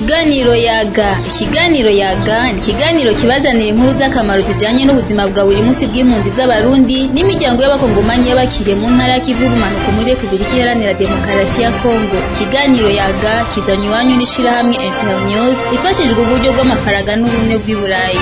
Ikiganiro yaga ikiganiro yaga ni ikiganiro kibazanira inkuru z'akamaro zijanye n'ubuzima bwa buri munsi bw'impunzi z'abarundi n'imiryango y'abakongomanyi y'abakiriye mu ntara y'ikivu y'ubumanuko muri Repubulika Iharanira Demokarasi ya Kongo ikiganiro yaga kizanywe iwanyu n'ishirahamwe Internews ifashijwe uburyo bw'amafaranga n'ubumwe bw'i Burayi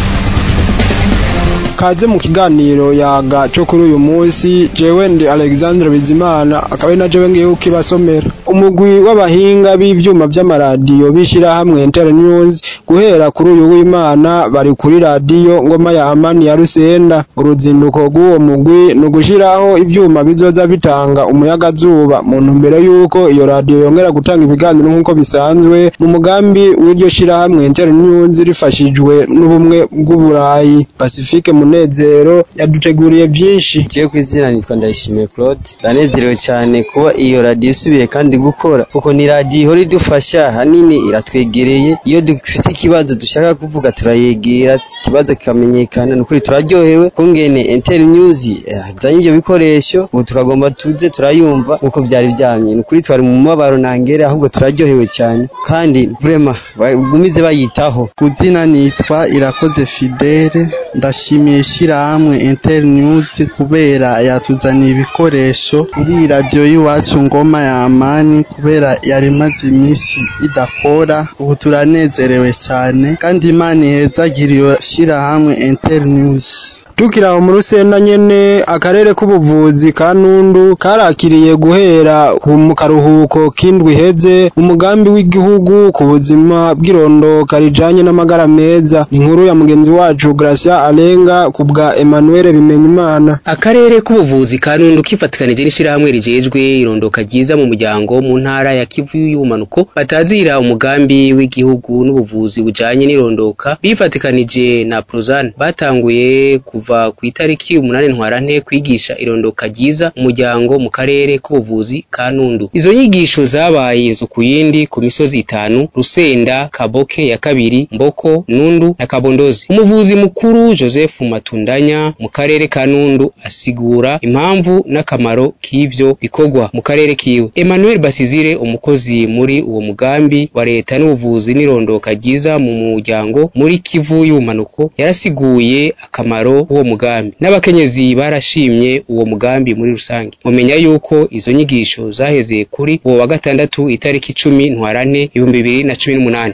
kaze mu kiganiro yaga cyo kuri uyu munsi jewe ndi Alexandre Bizimana akaba ari na jewe ngiye ukibasomera umugwi w'abahinga b'ivyuma vy'amaradiyo bishira hamwe Internews guhera kuri uyu w'Imana bari kuri radiyo ngoma ya Amani ya Rusenda uruzinduko rw'uwo mugwi ni ugushiraho ivyuma bizoza bitanga umuyaga-zuba mu ntumbero y'uko iyo radiyo yongera gutanga ibiganiro nk'uko bisanzwe mu mugambi w'iryo shirahamwe Internews rifashijwe n'ubumwe bw'Uburayi Pacifique Munezero yaduteguriye byinshi Kiye kwizina nitwa Ndayishimiye Claude ndanezerewe cyane kuba iyo radio isubiye kandi gukora kuko ni radio ihora idufasha hanini iratwegereye iyo dufite ikibazo dushaka kuvuga turayegera ikibazo kikamenyekana nukuri turaryohewe kungene Inter News yazanye ibyo bikoresho ubu tukagomba tuze turayumva nkuko byari byamye nukuri twari mu mabaro nangere ahubwo turaryohewe cyane kandi vraiment bagumize bayitaho kuzina nitwa Irakoze Fidele ndashimiye ishyirahamwe Internews kubera yatuzaniye ibikoresho kuri radiyo y'iwacu ngoma ya amani kubera yari imaze iminsi idakora ubu turanezerewe cyane kandi imana ihezagire iyo shyirahamwe Internews tukiraho mu rusenda nyene akarere k'ubuvuzi ka Nundu karakiriye guhera mu karuhuko k'indwi heze umugambi w'igihugu ku buzima bw'irondoka rijanye n'amagara meza inkuru ya mugenzi wacu Gracia Alenga kubwa Emmanuel Bimenyimana akarere k'ubuvuzi ka Nundu kifatikanije n'ishirahamwe rijejwe irondoka ryiza mu muryango mu ntara ya Kivu y'ubumanuko batazira umugambi w'igihugu n'ubuvuzi bujanye n'irondoka bifatikanije na Prozan batanguye kuva kuva ku itariki umunani ntwarante kwigisha irondoka ryiza umuryango mu karere k'ubuvuzi ka Nundu izo nyigisho zabaye inzu ku yindi ku misozi itanu Rusenda Kaboke ya kabiri Mboko Nundu na Kabondozi umuvuzi mukuru Joseph Matundanya mu karere ka Nundu asigura impamvu n'akamaro k'ivyo bikorwa mu karere kiwe Emmanuel Basizire umukozi muri uwo mugambi wa leta n'ubuvuzi n'irondoka ryiza mu muryango muri Kivu y'ubumanuko yarasiguye akamaro uwo mugambi n'abakenyezi barashimye uwo mugambi muri rusange mumenya yuko izo nyigisho zaheze kuri uwo wa gatandatu itariki icumi ntwarante ibihumbi bibiri na cumi n'umunani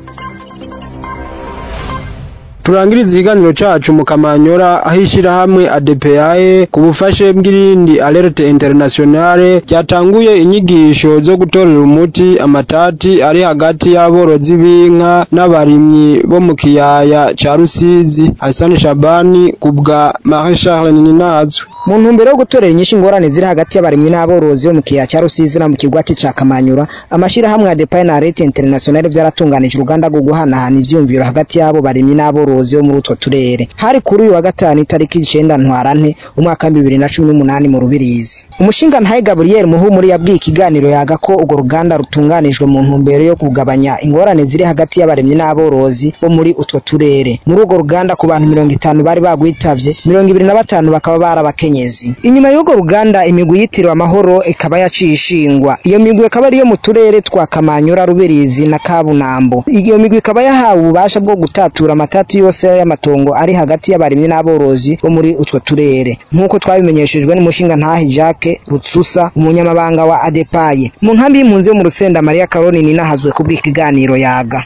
turangiriza ikiganiro cacu mu Kamanyora aho ishirahamwe ADPAE ku bufashe bw'irindi Alerte Internationale ryatanguye inyigisho zo gutorera umuti amatati ari hagati y'aborozi b'inka n'abarimyi bo mu kiyaya ca Rusizi Hassan Shabani kubwa Marie Charles Ninazwe mu ntumbero yo gutorera inyinshi ingorane ziri hagati y'abarimyi n'aborozi bo mu kiyaya ca Rusizi na mu kigwati ca Kamanyura amashirahamwe ADPAE na Alerte Internationale vyaratunganije uruganda rwo guhanahana ivyumviro hagati y'abo barimyi n'aborozi bo muri utwo turere hari kuri uyu wa gatanu itariki icenda ntwarante umwaka wa bibiri na cumi n'umunani mu Rubirizi umushinga ntahe Gabriel Muhumuri yabwiye ikiganiro yaga ko urwo ruganda rutunganijwe mu ntumbero yo kugabanya ingorane ziri hagati y'abarimyi n'aborozi bo muri utwo turere muri urwo ruganda ku bantu mirongo itanu bari bagwitavye mirongo ibiri na batanu bakaba barabakenyezi inyuma y'urwo ruganda imigwi yitiriwe amahoro ikaba yaciye ishingwa iyo migwi ikaba ariyo mu turere twa Kamanyura Rubirizi na Kabunambo iyo migwi ikaba yahawe ububasha bwo gutatura amatati yose y'amatongo ari hagati y'abarimyi n'aborozi bo muri utwo turere nk'uko twabimenyeshejwe n'umushinga ntahe Jacques Rutsusa umunyamabanga wa ADEPAye mu nkambi y'impunzi yo mu Rusenda Maria Karoni ninahazwe kubw'ikiganiro yaga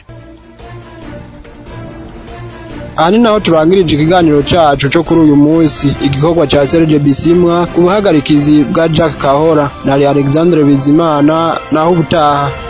aha ni naho turangirije ikiganiro cacu co kuri uyu munsi igikorwa ca Serge Bisimwa ku buhagarikizi bwa Jack Kahora na Alexandre Bizimana naho ubutaha